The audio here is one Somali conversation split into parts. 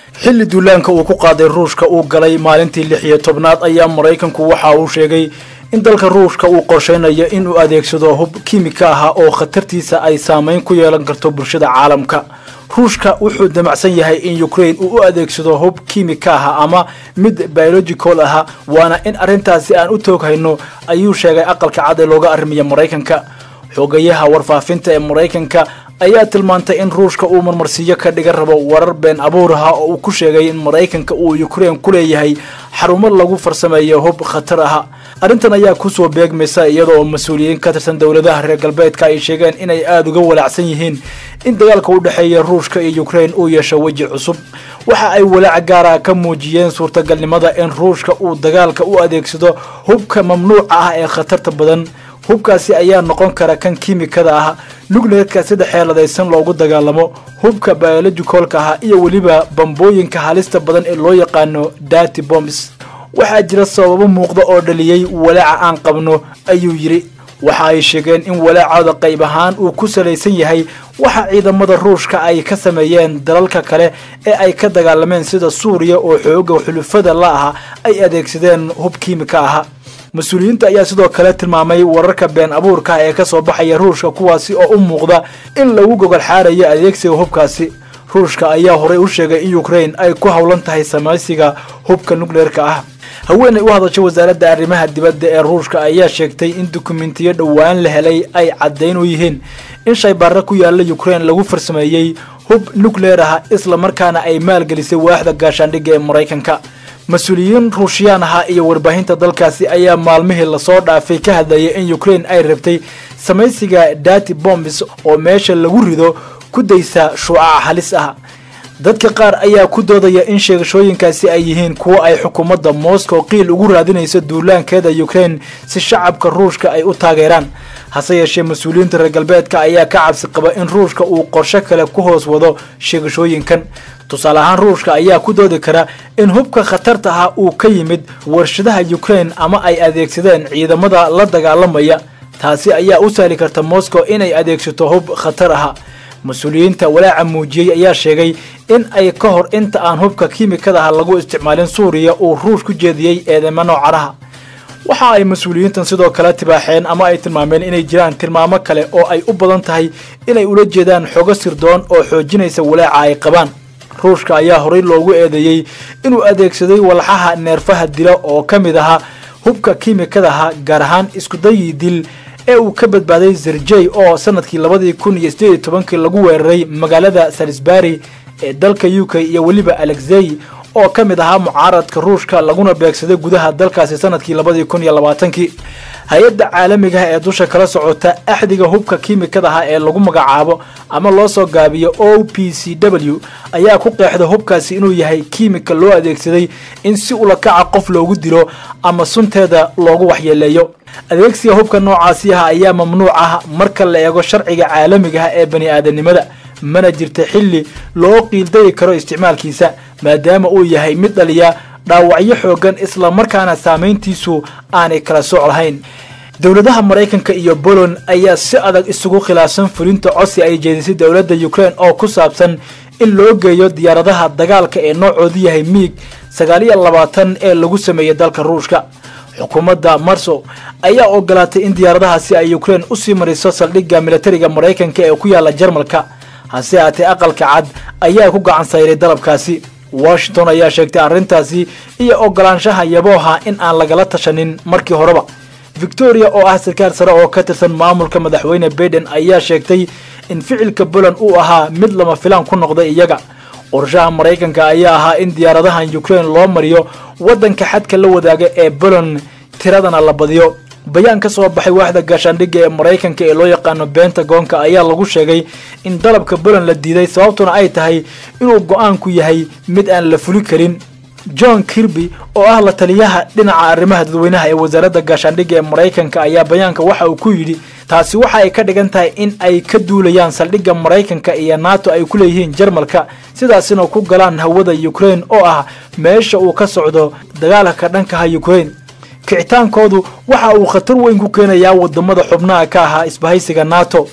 xilli duulaanka uu ku qaaday ruushka uu galay maalintii lix iyo tobnaad ayaa maraykanku waxa uu sheegay in dalka ruushka uu qorshaynayo inuu adeegsado hub kiimika ah oo khatartiisa ay saameyn ku yeelan karto bulshada caalamka ruushka wuxuu damacsan yahay in ukraine uu u adeegsado hub kiimika ah ama mid biological ah waana in arrintaasi aan u tooghayno ayuu sheegay aqalka cad ee looga arrimaya maraykanka xoogayaha warfaafinta ee maraykanka ayaa tilmaantay in ruushka uu marmarsiiyo ka dhigan rabo warar been abuur aha oo uu ku sheegay in maraykanka uu ukraine ku leeyahay xarumo lagu farsameeyo hub khatar ah arrintan ayaa kusoo beegmaysa iyadoo mas-uuliyiin ka tirsan dowladaha reer galbeedka ay sheegeen inay aada uga walaacsan yihiin in dagaalka u dhexeeya ruushka iyo ukraine uu yeesho weji cusub waxa ay walaac gaara ka muujiyeen suurtagalnimada in ruushka uu dagaalka u adeegsado hubka mamnuuca ah ee khatarta badan hubkaasi ayaa noqon kara kan kiimikada ah nukleerka sida xeeladaysan loogu dagaalamo hubka biologicolka ah iyo weliba bambooyinka halista badan ee loo yaqaano dati bombs waxaa jira sababo muuqda oo dhaliyey walaaca aan qabno ayuu yidhi waxa ay sheegeen in walaacooda qayb ahaan uu ku salaysan yahay waxa ciidamada ruushka ay ka sameeyeen dalalka kale ee ay ka dagaalameen sida suuriya oo xooga xulufada la aha ay adeegsadeen hub kiimika ah mas-uuliyiinta ayaa sidoo kale tilmaamay wararka been abuurka ee kasoo baxaya ruushka kuwaasi oo u muuqda in lagu gogol xaarayo adeegsiga hubkaasi ruushka ayaa horey u sheegay in ukraine ay ku howlan tahay samaysiga hubka nukleerka ah haweenay u hadashay wasaaradda arrimaha dibadda ee ruushka ayaa sheegtay in dukumentiyo dhowaan la helay ay caddayn u yihiin in shaybaarra ku yaalla ukraine lagu farsameeyey hub nukleer ah isla markaana ay maalgelisay waaxda gaashaandhigga ee maraykanka mas-uuliyiin ruushiyaan ahaa iyo warbaahinta dalkaasi ayaa maalmihii lasoo dhaafay ka hadlayay in ukraine ay rabtay samaysiga dati bombs oo meesha lagu rido ku daysa shuucaca halis ah dadka qaar ayaa ku doodaya in sheegashooyinkaasi ay yihiin kuwo ay xukuumadda moscow qiil ugu raadinayso duulaankeeda ukraine si shacabka ruushka ay u taageeraan hase yeeshee mas-uuliyiinta reer galbeedka ayaa ka cabsi qaba in ruushka uu qorsho kale ku hoos wado sheegashooyinkan tusaale ahaan ruushka ayaa ku doodi kara in hubka khatarta ah uu ka yimid warshadaha ukraine ama ay adeegsadeen ciidamada la dagaalamaya taasi ayaa u sahli karta moscow inay adeegsato hub khatar ah mas-uuliyiinta walaaca muujiyey ayaa sheegay in ay ka hor inta aan hubka kiimikada ah lagu isticmaalin suuriya uu ruush ku jeediyey eedeymo noocanaha waxa ay mas-uuliyiintan sidoo kale tibaaxeen ama ay tilmaameen inay jiraan tilmaamo kale oo ay u badan tahay inay ula jeedaan xogo sirdoon oo xoojinaysa walaaca ay qabaan ruushka ayaa horey loogu eedeeyey inuu adeegsaday walxaha neerfaha dila oo ka mid ahaa hubka kiimikadaha gaar ahaan iskudayii dil ee uu ka badbaaday zerjey oo sanadkii labadii kun iyo sideed iyo tobankii lagu weeraray magaalada salisbury ee dalka u k iyo weliba alexey oo ka mid ahaa mucaaradka ruushka laguna beegsaday gudaha dalkaasi sanadkii labadii kun iyo labaatankii hay-adda caalamigaha ee dusha kala socota axdiga hubka kiimikadaha ee lagu magacaabo ama loo soo gaabiyo o p c w ayaa ku qeexda hubkaasi inuu yahay kiimika loo adeegsaday in si ulakaca qof loogu dilo ama sunteeda loogu waxyeeleeyo adeegsiga hubka noocaasi ah ayaa mamnuuc ah marka la eego sharciga caalamigaha ee bani aadanimada mana jirta xilli loo qiildayi karo isticmaalkiisa maadaama uu yahay mid dhaliya dhaawacyo xoogan isla markaana saamayntiisu aanay kala sooc lahayn dowladaha maraykanka iyo bolon ayaa si adag isugu khilaafsan fulinta codsi ay jeedisay dowladda ukraine oo ku saabsan in loo geeyo diyaaradaha dagaalka ee noocoodu yahay miig sagaal iyo labaatan ee lagu sameeyey dalka ruushka xukuumadda marso ayaa ogolaatay in diyaaradahaasi ay ukraine usii mariso saldhigga militariga maraykanka ee ku yaala jarmalka hase haatee aqalka cad ayaa ku gacan sayray dalabkaasi washington ayaa sheegtay arrintaasi iyo ogolaanshaha yabooha in aan lagala tashanin markii horeba victoria oo ah sarkaal sare oo ka tirsan maamulka madaxweyne baiden ayaa sheegtay in ficilka poland uu ahaa mid lama filaan ku noqday iyaga qorshaha maraykanka ayaa ahaa in diyaaradahan ukraine loo mariyo waddanka xadka la wadaaga ee poland tiradana la badiyo bayaan ka soo baxay waaxda gaashaandhigga ee maraykanka ee loo yaqaano bentagonka ayaa lagu sheegay in dalabka poland la diiday sababtuna ay tahay inuu go-aanku yahay mid aan la fuli karin john kirby oo ah la taliyaha dhinaca arrimaha dadweynaha ee wasaaradda gaashaandhigga ee maraykanka ayaa bayaanka waxa uu ku yidhi taasi waxa ay ka dhigan tahay in ay ka duulayaan saldhigga maraykanka iyo nato ay ku leeyihiin jarmalka sidaasina ku galaan hawada ukraine oo ah meesha uu ka socdo dagaalka ka dhankaha ukraine kicitaankoodu waxa uu khatar weyn ku keenayaa wadamada xubnaha ka ahaa isbahaysiga nato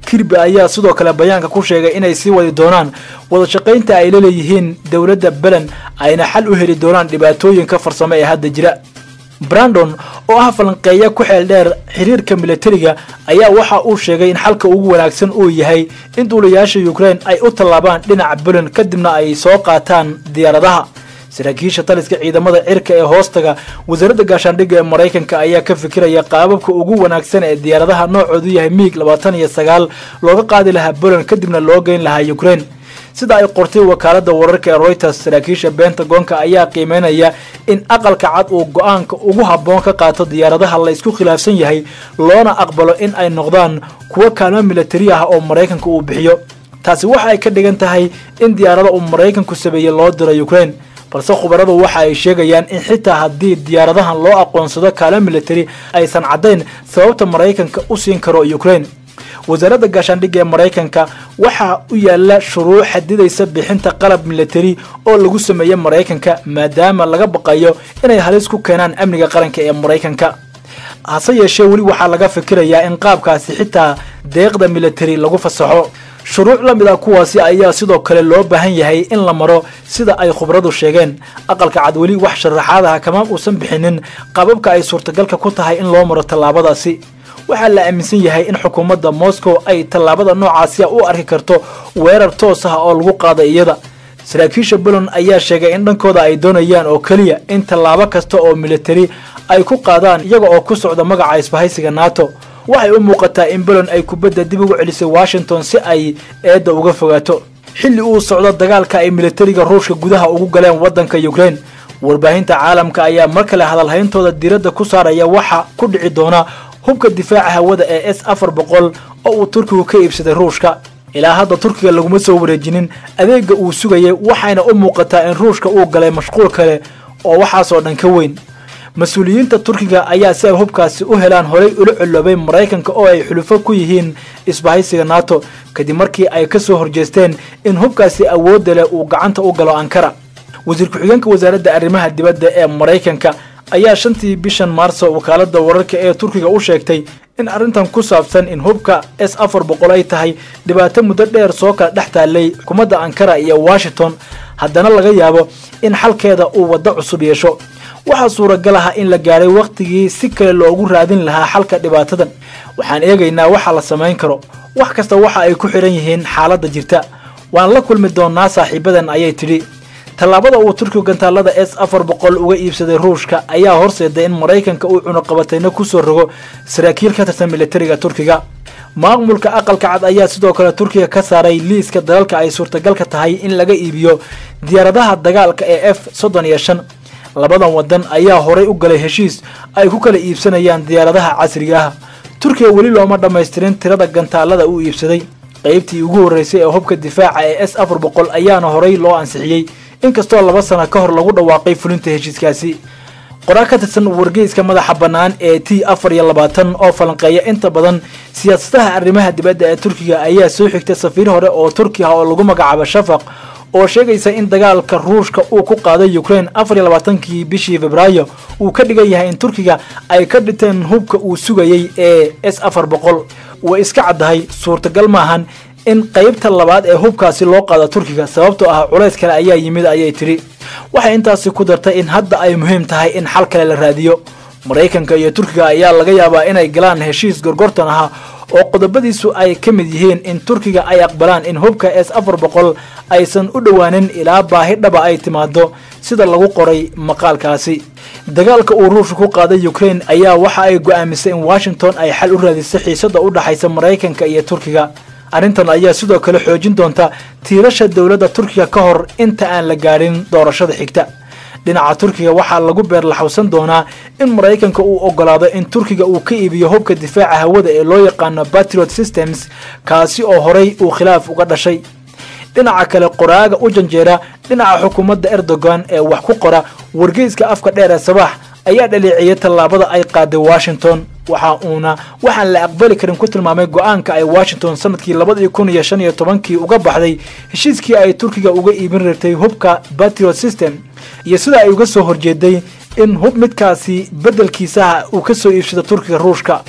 kirby ayaa sidoo kale bayaanka ku sheegay inay sii wadi doonaan wada shaqaynta ay la leeyihiin dowladda belen ayna xal u heli doonaan dhibaatooyinka farsamo ee hadda jira brandon oo ah falanqeeya ku xeel dheer xiriirka milatariga ayaa waxa uu sheegay in xalka ugu wanaagsan uu yahay in duulayaasha ukraine ay u tallaabaan dhinaca belen kadibna ay soo qaataan diyaaradaha saraakiisha taliska ciidamada cirka ee hoostaga wasaaradda gaashaandhigga ee maraykanka ayaa ka fikiraya qaababka ugu wanaagsan ee diyaaradaha noocoodu yahay miig labaatan iyo sagaal looga qaadi lahaa poland kadibna loo geyn lahaa ukraine sida ay qortay wakaalada wararka ee reuters saraakiisha bentagonka ayaa qiimeynaya in aqalka cad uu go-aanka ugu habboon ka qaato diyaaradaha la isku khilaafsan yahay loona aqbalo in ay noqdaan kuwo kaalmo milatari ah oo maraykanka uu bixiyo taasi waxa ay ka dhigan tahay in diyaarada uu maraykanku sameeyey loo diro ukraine balse khubaradu waxa ay sheegayaan in xitaa haddii diyaaradahan loo aqoonsado kaalo milatari aysan caddayn sababta maraykanka u siin karo ukraine wasaaradda gaashaandhigga ee maraykanka waxaa u yaala shuruuc xadidaysa bixinta qalab milatari oo lagu sameeye maraykanka maadaama laga baqayo inay halis ku keenaan amniga qaranka ee maraykanka hase yeeshee weli waxaa laga fikirayaa in qaabkaasi xitaa deeqda milatari lagu fasaxo shuruuc la mid ah kuwaasi ayaa sidoo kale loo baahan yahay in la maro sida ay khubradu sheegeen aqalka cad weli wax sharaxaadaha kama uusan bixinin qababka ay suurtagalka ku tahay in loo maro tallaabadaasi waxaa la aaminsan yahay in xukuumadda moscow ay tallaabada noocaasiya u arki karto weerar toos ah oo lagu qaada iyada saraakiisha bolon ayaa sheegay in dhankooda ay doonayaan oo keliya in tallaabo kasta oo militari ay ku qaadaan iyaga oo ku socda magaca isbahaysiga nato waxay u muuqataa in bolon ay kubadda dib ugu celisay washington si ay eedda uga fogaato xilli uu socdo dagaalka ay militariga ruushka gudaha ugu galeen waddanka ukraine warbaahinta caalamka ayaa mar kale hadalhayntooda diiradda ku saaraya waxa ku dhici doona hubka difaaca hawada ee s afar boqol oo uu turkigu ka iibsaday ruushka ilaa hadda turkiga laguma soo wareejinin adeega uu sugayay waxayna u muuqataa in ruushka uu galay mashquul kale oo waxaasoo dhan ka weyn mas-uuliyiinta turkiga ayaa si ay hubkaasi u helaan horay ula coloobay maraykanka oo ay xulufo ku yihiin isbahaysiga nato kadib markii ay ka soo horjeesteen in hubkaasi awoodda leh uu gacanta u galo ankara wasiir ku-xigeenka wasaaradda arrimaha dibadda ee maraykanka ayaa shantii bishan maarso wakaalada wararka ee turkiga u sheegtay in arrintan ku saabsan in hubka s afar boqol ay tahay dhibaato muddo dheer soo kala dhex taallay xukuumadda ankara iyo washington haddana laga yaabo in xalkeeda uu waddo cusub yeesho waxaa suuragal ah in la gaadhay wakhtigii si kale loogu raadin lahaa xalka dhibaatadan waxaan eegaynaa waxa la samayn karo wax kasta waxa ay ku xidhan yihiin xaaladda jirta waan la kulmi doonnaa saaxiibadan ayay tidhi tallaabada uu turkigu gantaalada s afar boqol uga iibsaday ruushka ayaa horseeday in maraykanka uu cunuqabatayna kusoo rogo saraakiil ka tirsan militariga turkiga maamulka aqalka cad ayaa sidoo kale turkiga ka saaray liiska dalalka ay suurtagalka tahay in laga iibiyo diyaaradaha dagaalka ee f soddon iyo shan labadan wadan ayaa horay u galay heshiis ay ku kala iibsanayaan diyaaradaha casriga ah turkiga weli looma dhammaystirin tirada gantaalada uu iibsaday qaybtii ugu horreysay ee hubka difaaca ee s afar boqol ayaana horay loo ansixiyey inkastoo laba sana ka hor lagu dhawaaqay fulinta heshiiskaasi qoraa ka tirsan wargeyska madaxa bannaan ee t afar iyo labaatan oo falanqeeya inta badan siyaasadaha arrimaha dibadda ee turkiga ayaa soo xigtay safiir hore oo turki ah oo lagu magacaabo shafaq oo sheegaysa in dagaalka ruushka uu ku qaaday ukraine afar iyo labaatankii bishii febraayo uu ka dhigan yahay in turkiga ay ka dhinteen hubka uu sugayey ee s afar boqol way iska caddahay suurtagal maahan in qaybta labaad ee hubkaasi loo qaado turkiga sababtoo ah culays kale ayaa yimid ayay tidhi waxay intaasi ku dartay in hadda ay muhiim tahay in xal kale la raadiyo maraykanka iyo turkiga ayaa laga yaabaa inay galaan heshiis gorgortan ah oo qodobadiisu ay ka mid yihiin in turkiga ay aqbalaan in hubka s afar boqol aysan u dhowaanin ilaa baahi dhaba ay timaado sida lagu qoray maqaalkaasi dagaalka uu ruushka ku qaaday ukraine ayaa waxa ay go'aamisay in washington ay xal u raadisay xiisada u dhaxaysa maraykanka iyo turkiga arrintan ayaa sidoo kale xoojin doonta tiirasha dowladda turkiga ka hor inta aan la gaadhin doorashada xigta dhinaca turkiga waxaa lagu beerlaxawsan doonaa in maraykanka uu ogolaado in turkiga uu ka iibiyo hubka difaaca hawada ee loo yaqaano patriot systems kaasi oo horay uu khilaaf uga dhashay dhinaca kale qoraaga u janjeera dhinaca xukuumadda erdogan ee wax ku qora wargeyska afka dheer ee sabax ayaa dhaleeciyay tallaabada ay qaaday washington waxa uuna waxaan la aqbali karin ku tilmaamay go-aanka ay washington sanadkii labadii kun iyo shan iyo tobankii uga baxday heshiiskii ay turkiga uga iibin rabtay hubka patriot system iyo sida ay uga soo horjeeday in hub midkaasi beddelkiisaha uu ka soo iibsado turkiga ruushka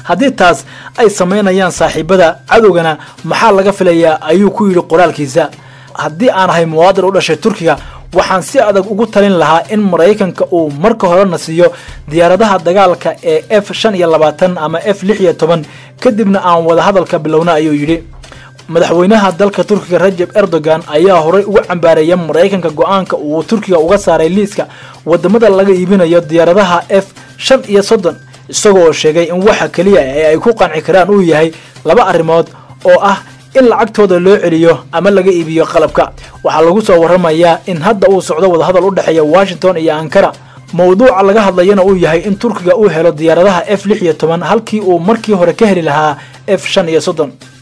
haddii taas ay samaynayaan saaxiibada cadowgana maxaa laga filayaa ayuu ku yidhi qoraalkiisa haddii aan ahay muwaadin u dhashay turkiga waxaan si adag ugu talin lahaa in maraykanka uu marka horena siiyo diyaaradaha dagaalka ee f shan iyo labaatan ama f lix iyo toban kadibna aan wadahadalka bilowna ayuu yidhi madaxweynaha dalka turkiga rajab erdogan ayaa horey uga cambaareeya maraykanka go-aanka uu turkiga uga saaray liiska wadamada laga iibinayo diyaaradaha f shan iyo soddon isagoo sheegay in waxa keliya ee ay ku qanci karaan uu yahay laba arrimood oo ah in lacagtooda loo celiyo ama laga iibiyo qalabka waxaa lagu soo waramayaa in hadda uu socdo wadahadal u dhexeeya washington iyo ankara mowduuca laga hadlayana uu yahay in turkiga uu helo diyaaradaha f lix iyo toban halkii uu markii hore ka heli lahaa f shan iyo soddon